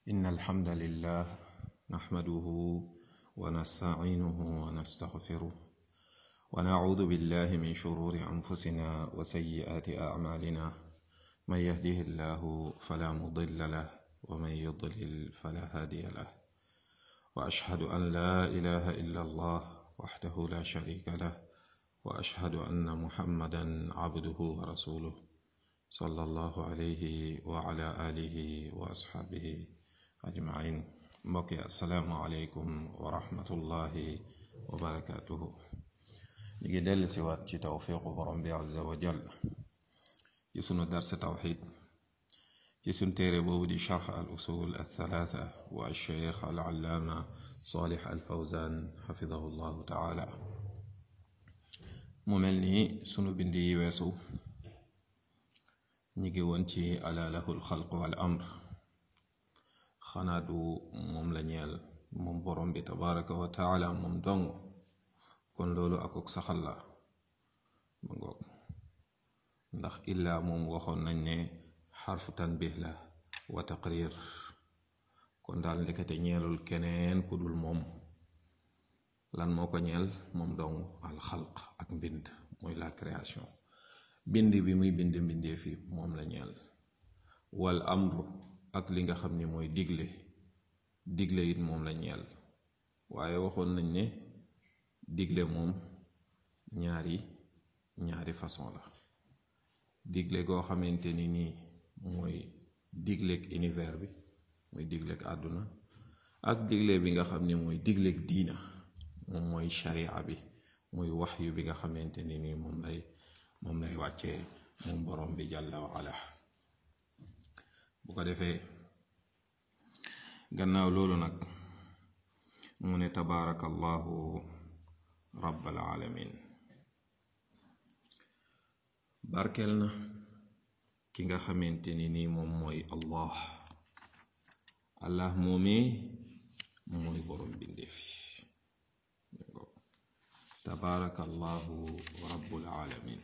إن الحمد لله نحمده ونستعينه ونستغفره ونعوذ بالله من شرور أنفسنا وسيئات أعمالنا من يهده الله فلا مضل له ومن يضلل فلا هادي له وأشهد أن لا إله إلا الله وحده لا شريك له وأشهد أن محمدا عبده ورسوله صلى الله عليه وعلى آله وأصحابه أجمعين mbokki asalaamualeykum wa rahmatullahi wa barakaatuhu ñu ngi dellu si waat ci tawfiqu borom bi azza wa jal ci sunu darse tawxid ci sunu téere boobu di charx al usul al thalaatha wa alcheikh al allaama salih al fawzan xafidahu llahu taala mu mel ni sunu bind yi weesu ñu ngi woon ci ala lahu alxalq wal amr xanaa du moom la ñeel moom borom bi tabaraka wa taala moom dong kon loolu akuk saxal la ma ngoog ndax illaa moom waxoon nañ ne xarfu tanbih la wa taqrir kon daal ndekete ñeelul keneen ku dul moom lan moo ko ñeel moom dong alxalq ak mbind mooy la création bind bi muy bind mbindee fi moom la ñeel wal amru ak li nga xam ni mooy digle digle it moom la ñeel waaye waxoon nañ ne digle moom ñaari ñaari façon la digle goo xamante ni nii mooy digleeg univers bi mooy digleeg àdduna ak digle bi nga xam ni mooy digleeg diina moom mooy sharia bi mooy waxyu bi nga xamante ni nii moom lay moom lay wàccee moom borom bi jàlla wa ala bu ko defee gannaaw loolu nag mu ne tabaarakallahu rabbal alamin barkeel na ki nga xamante ni nii moom mooy allah allah moomee mooy borom bindeef tabaarakallahu rabbul alamin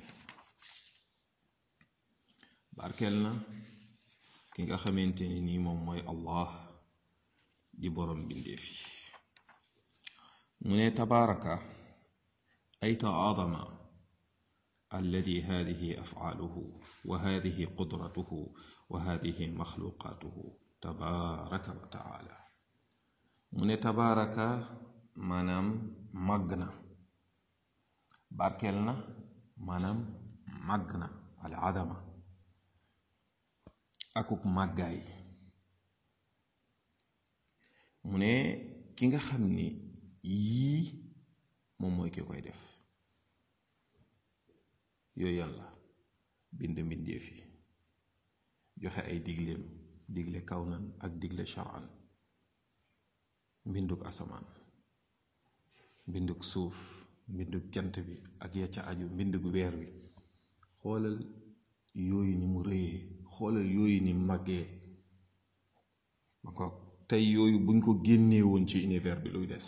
barkeel na ki nga xamante ni nii moom mooy allah di borom bindeef yi mu ne tabaaraka ay taadama alladi hadihi afcaaluhu wa hadihi qudratuhu wa hadihi maxluqaatuhu tabaaraka wa taala mu ne tabaaraka maanaam màgg na barkeel na maanaam màgg na al adama akuk màggaay mu ne ki nga xam ni yii moom mooy ki koy def yooyu yàlla bind mbindeef yi joxe ay digleem digle kawnan ak digle shar'an mbinduk asamaan mbinduk suuf mbinduk jant bi ak ya ca aju mbinduk weer wi xoolal yooyu ni mu rëyee xoolal yooyu ni màggee ma ko tey yooyu buñ ko génnee woon ci univers bi luy des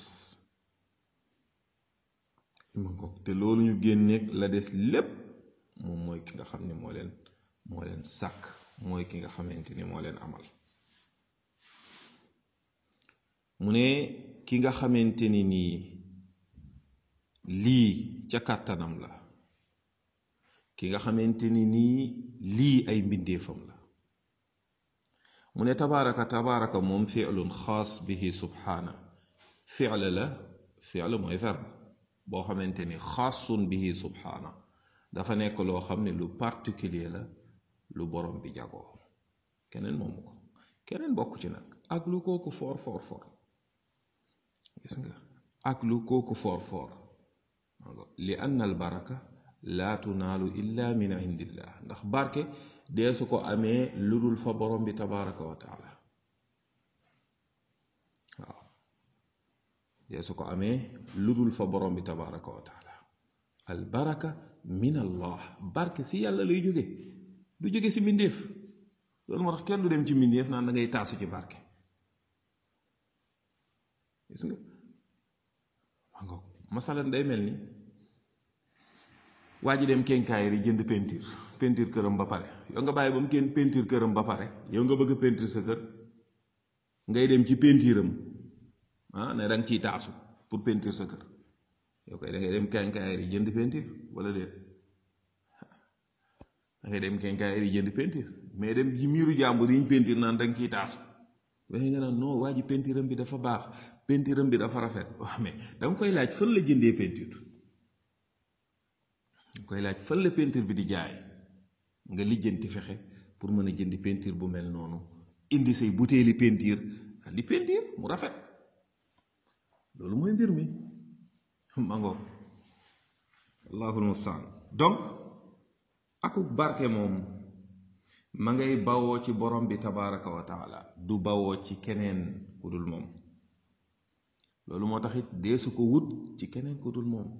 ma ko te loolu ñu génneeg la des lépp moom mooy ki nga xam ni moo leen moo leen sàkk mooy ki nga xamante ni moo leen amal mu ne ki nga xamante ni nii lii ca kàttanam la ki nga xamante ni nii lii ay mbindeefam la mu ne tabaaraka tabaaraka moom fiilun xaas bihi subhaana fiil la fiil mooy verbe boo xamante ni xaasun bihi subhaana dafa nekk loo xam ne lu particulier la lu borom bi jagoo keneen moomu ko keneen bokk ci nag ak lu kooku foor foor foor gis nga ak lu kooku foor foor li anna al baraka laa tunaalu illa min indillah ndax barke dee su ko amee lu dul fa borom bi tabaraka wa taala waaw dee su ko amee lu dul fa borom bi tabaraka wa taala al baraka min allah barke si yàlla lay jóge du jóge si mbindéef loolu moo tax kenn du dem ci mbindéef naan da ngay taasu ci barke gis nga maa ngoog masalan day mel ni waa ji dem kenkaayri jënd peinture peinture këram ba pare yow nga bàyyi ba mu kenn peinture këram ba pare yow nga bëgg a peinture sa kër ngay dem ci pentiiram ah ne da nga ciy taasu pour pentiir sa kër yow koy da ngay dem kenkaayar yi jënd pentiir wala déet da ngay dem kenkaayar yi jënd pentiir mais dem ci miiru jàmbur yi ñu pentiir naan da nga ciy taasu waaye nga naan non waa ji pentiiram bi dafa baax pentiiram bi dafa rafet waaw mais da nga koy laaj fan la jëndee pentiir nga koy laaj fan la pentiir bi di jaay nga lijjanti fexe pour mën a jëndi pentiir bu mel noonu indi say butéeli pentiir di pentiir mu rafet loolu mooy mbir mi mango allahul mustaan donc akuk barke moom ma ngay bawoo ci borom bi tabaraka wa taala du bawoo ci keneen ku dul moom loolu moo tax it deesu ko wut ci keneen ku dul moom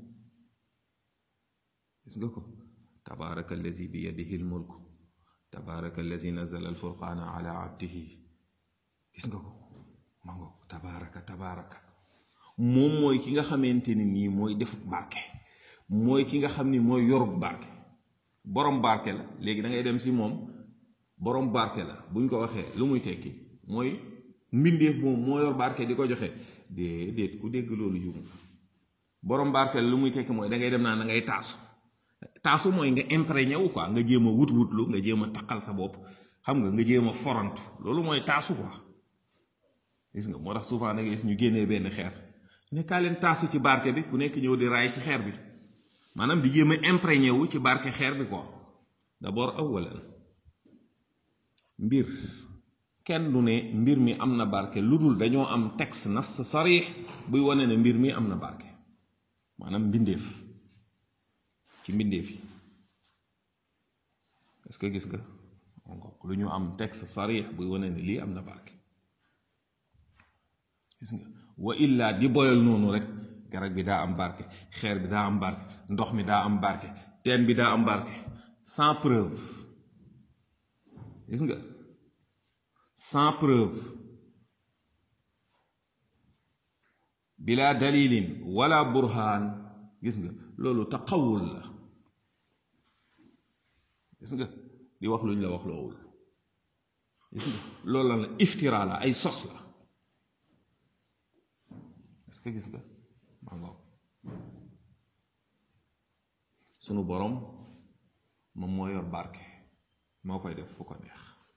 gis nga ko tabaraka allazi bi yadihi l mulk tabaraka allazi nazala al furqaana ala abdihi gis nga ko mango tabaraka tabaraka moom mooy ki nga xamante ni nii mooy defut barke mooy ki nga xam ni mooy yorut barke borom barke la léegi da ngay dem si moom borom barke la buñ ko waxee lu muy tekki mooy mbindeef moom moo yor barke di ko joxe déedéet ku dégg loolu jum borom barke la lu muy tekki mooy da ngay dem naan da ngay taasu taasu mooy nga imprégné wu quoi nga jéem a wut wutlu nga jéem a taqal sa bopp xam nga nga jéem a forantu loolu mooy taasu quoi gis nga moo tax souvent da ngay gis ñu génnee benn xeer ne kaa leen taasu ci barke bi ku nekk ñëw di raay ci xeer bi maanaam di jéem a imprégné wu ci barke xeer bi quoi d'abord awalan mbir kenn du ne mbir mi am na barke lu dul dañoo am texte nas sarix buy wane ne mbir mi am na barke maanaam mbindeef ci mbindeef yi est-ce que gis nga lu ñu am texte sarix buy wane ne lii am na barke gis nga wa illa di boyal noonu rek garab bi daa am barke xeer bi daa am barke ndox mi daa am barke teen bi daa am barke sans preuve gis nga sans preuve bila dalilin wala burhaan gis nga loolu taxawul la gis nga di wax luñ la wax loowul gis nga loolu la la iftira la ay sos la est-ce que gis nga maa ngoog sunu borom moom moo yor barke moo koy def fu ko neex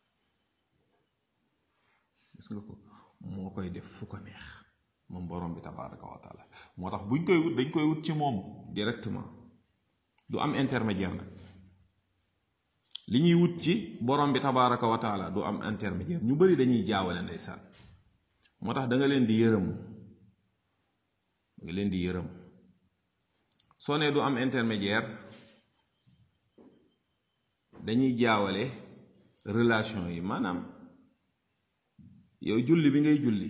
gis nga ko moo koy def fu ko neex moom borom bi tabaraka wa taala moo tax buñ koy wut dañ koy wut ci moom directement du am intermédiaire nag li ñuy wut ci borom bi tabaraka wa taala du am intermédiaire ñu bari dañuy jaawale ndeysaan moo tax da nga leen di yërëm da nga leen di yërëm soo nee du am intermédiaire dañuy jaawale relation yi maanaam yow julli bi ngay julli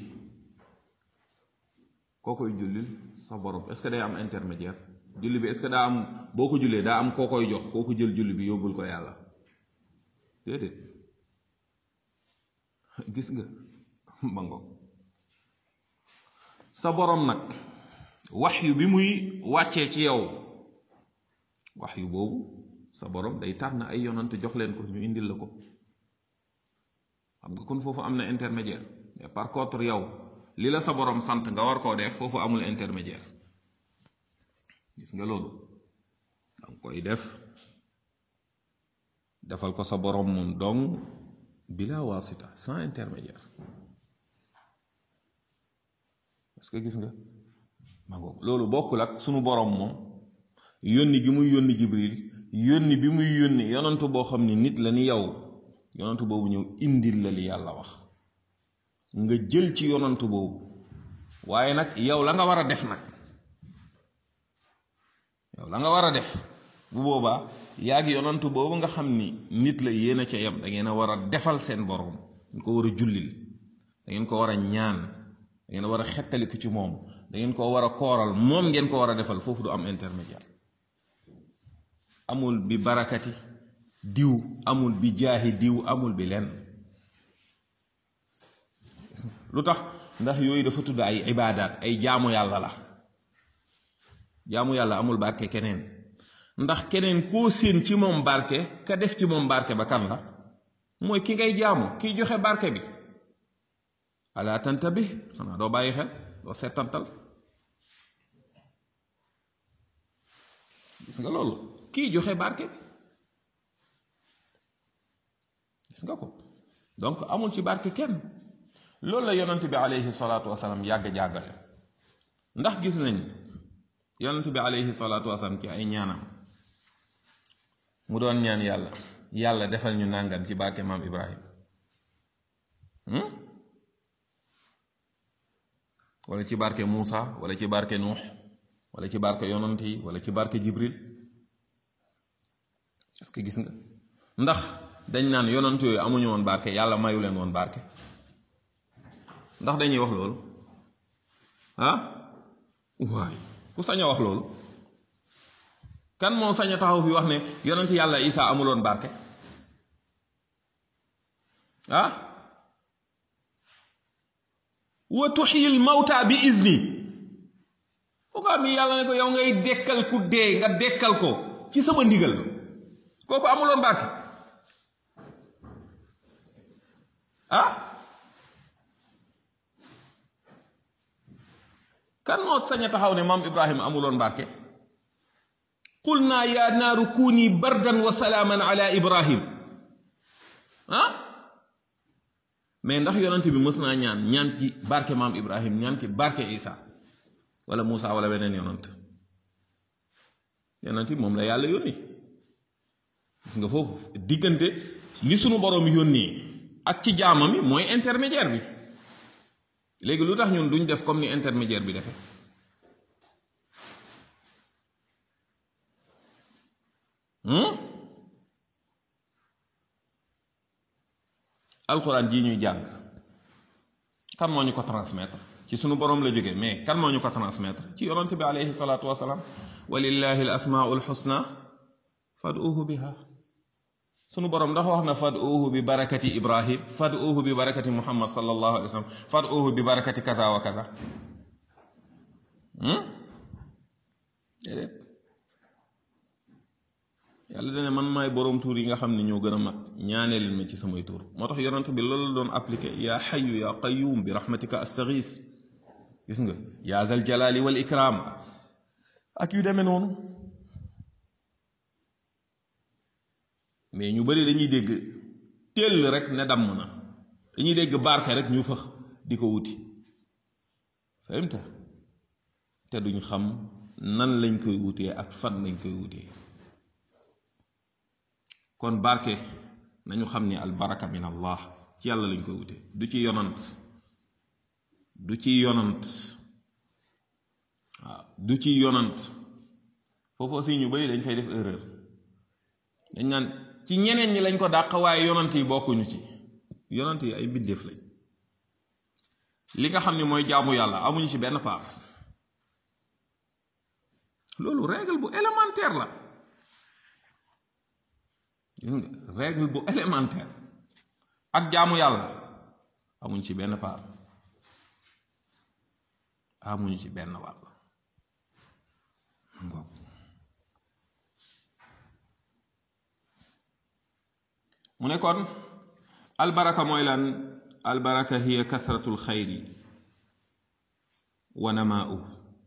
koo koy jullil sa borom est-ce que day am intermédiaire julli bi est-ce que daa am boo ko jullee daa am koo koy jox koo ko jël julli bi yóbbul ko yàlla déedéet gis nga mango sa borom nag wax yu bi muy wàccee ci yow wax yu boobu sa borom day tànn ay yonant jox leen ko ñu indil la ko xam nga kon foofu am na intermédiaire mais par contre yow li la sa borom sant nga war koo def foofu amul intermédiaire gis nga loolu danga koy def defal ko sa borom moom dong bila wasita sans intermédiaire parce que gis nga ma ngoog loolu bokkul ak sunu borom moom yónni gi muy yónni jibril yónni bi muy yónni yonantu boo xam ni nit la ni yow yonantu boobu ñëw indil la li yàlla wax nga jël ci yonantu boobu waaye nag yow la nga war a def nag yow la nga war a def bu boobaa yaa ngi yonantu boobu nga xam ni nit la yéen a ca yem da ngeen a war a defal seen borom dañ ko war a jullil da ngeen ko war a ñaan da ngeen war a xettaliku ci moom da ngeen ko war a kooral moom ngeen ko war a defal foofu du am intermédiaire amul bi barakati diw amul bi jaahi diw amul bi lenn lu tax ndax yooyu dafa tudd ay ibaadaat ay jaamu yàlla la jaamu yàlla amul barke keneen ndax keneen koo séen ci moom barke ka def ci moom barke ba kan la mooy ki ngay jaamu kiy joxe barke bi ala tantabih xanaa doo bàyyi xel doo settantal gis nga loolu kii joxe barke bi gis nga ko donc amul ci barke kenn loolu la yonent bi alayhi salaatu wasalaam yàgg jàggale ndax gis nañ yonent bi alayhi salaatu wasalaam ci ay ñaanam mu doon ñaan yàlla yàlla defal ñu nàngam ci barke maam Ibrahim wala ci barke Muusa wala ci barke Nuux wala ci barke yonant yi wala ci barke Jibril est-ce que gis nga ndax dañ naan yonant yooyu amuñu woon barke yàlla mayu leen woon barke ndax dañuy wax loolu ah waay ku sañ a wax loolu kan moo sañ a taxaw fi wax ne yonent yàlla Isa amuloon barke ah wa tuxyil mawta bi izni foogaa mi yàlla ne ko yow ngay dekkal ku dee nga dekkal ko ci sama ndigal kooku amuloon barke ah kan moo sañ a taxaw ne maam Ibrahima amuloon barke qul naa yaa naaru kuuni bardan wa salaaman ala Ibrahim ah mais ndax yonent bi mës naa ñaan ñaan ci barke maam Ibrahim ñaan ci barke Isa wala Moussa wala beneen yonent yonent bi moom la yàlla yónni gis nga foofu diggante li sunu borom yónni ak ci jaamam yi mooy intermédiaire bi léegi lu tax ñun duñ def comme ni intermédiaire bi defe alxuraan jii ñuy jàng kan moo ñu ko transmettre ci sunu borom la jógee mais kan moo ñu ko transmettre ci yonent bi alayhi salaatu wasalaam walillahi al asmaul xusna fad'uuhu biha sunu borom ndax wax na fad'uuhu bi barakati ibrahim fad'uuhu bi barakati muhammad sallallahu alayhi wa sallam fad'uuhu bi barakati kaza wa kaza déedéet yàlla dane man maay boroom tuur yi nga xam ne ñoo gën a mat ñaanee leen ma ci samay tuur moo tax yonent bi loolu la doon appliqué yaa xayu yaa qayuum bi rahmatika astaghis gis nga yaa zal jalali wal ikram ak yu demee noonu mais ñu bari dañuy dégg tell rek ne damm na dañuy dégg barke rek ñu fëx di ko wuti fahimta te duñ xam nan lañ koy wutee ak fan lañ koy wutee kon barke nañu xam ni al baraka min allah ci yàlla lañ koy wutee du ci yonant du ci yonant waaw du ci yonant foofu aussi ñu bari dañ fay def erreur dañ naan ci ñeneen ñi lañ ko dàq waaye yonant yi bokkuñu ci yonant yi ay mbindeef lañ li nga xam ni mooy jaamu yàlla amuñu ci benn part loolu règle bu élémentaire la gis nga règle bu élémentaire ak jaamu yàlla amuñ ci benn part amuñu ci benn wàll mu ne kon albaraka mooy lan albaraka hiya kasratul xayri wa namaa'u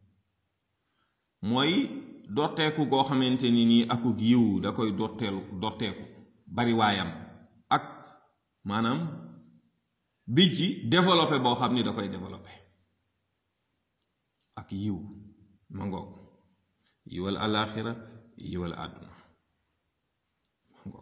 mooy dotteeku goo xamante ni nii akuk yiw da koy dotteelu dotteeku bari waayam ak maanaam bij ji développé boo xam ni da koy développé ak yiw ma ngoog yiwal alaxira yiwal àdduna ma ngoog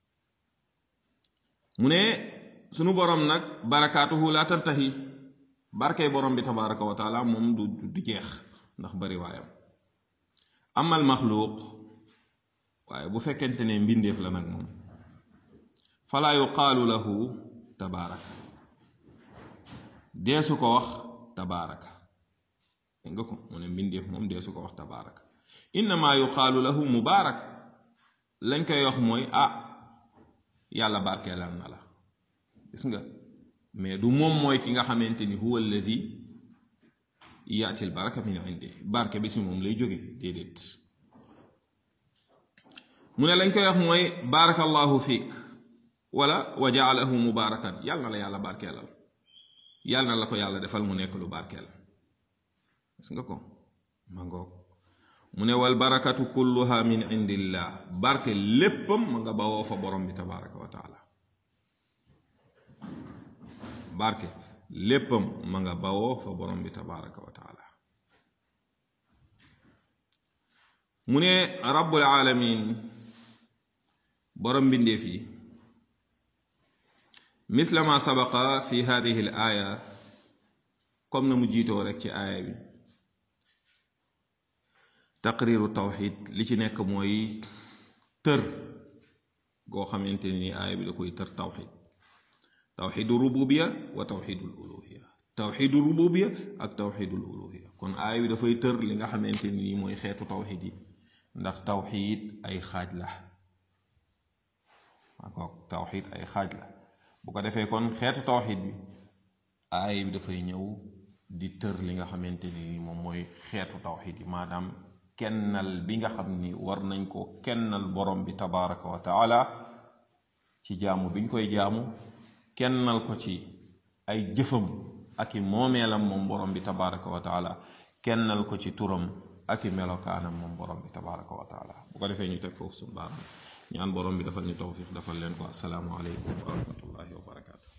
mu ne sunu borom nag barakaatuhu la tantahi barkey borom bi tabaraka wa taala moom du du jeex ndax bari waayam amal maxluuq waaye bu fekkente ne mbindeef la nag moom falaa yuqaalu lahu tabaaraka deesu ko wax tabaaraka dégg nga ko mu ne mbindeef moom deesu ko wax tabaaraka innama yuqaalu lahu mubaarak lañ koy wax mooy ah yàlla barkeelal na la gis nga mais du moom mooy ki nga xamante ni huwa allazi yaatil baraka min indi barke bi si moom lay jóge déedéet mu ne lañ koy wax mooy barakallahu fiik wala wa jaalahu mubarakan yàlla na la yàlla barkeelal yàlla na la ko yàlla defal mu nekk lu barkeel gis nga ko ma ngoog mu ne wal barakatu kulluha min indillah barke léppam ma nga bawoo fa borom bi tabaraka wa taala barke léppam ma nga bawoo fa borom bi tabaraka wa taala mu ne rabbul alamin borom mbindeef yi misla ma sabaqa fi hadihi al aya comme na mu jiitoo rek ci aaya bi taqriru tawxid li ci nekk mooy tër goo xamante ni aaya bi da koy tër tawxid tawxidu rububiya wa tawxidul uluhiya tawxidu rububiya ak tawxidul uluhiya kon aaya bi dafay tër li nga xamante ni mooy xeetu tawxid yi ndax tawxid ay xaaj la akook tawxid ay xaaj la bu ko defee kon xeetu tawxid bi aaya bi dafay ñëw di tër li nga xamante ni moom mooy xeetu tawxid yi maanaam kennal bi nga xam ni war nañ ko kennal borom bi tabaraka wa taala ci jaamu biñ koy jaamu kennal ko ci ay jëfam ak i moomeelam moom borom bi tabaraka wa taala kennal ko ci turam ak i melokaanam moom borom bi tabaraka wa taala bu ko defee ñu teg foofu suñu baaram ñaan borom bi dafal ñu tawfiq dafal leen ko asalaamu aleykum wa rahmatullahi wa barakaatu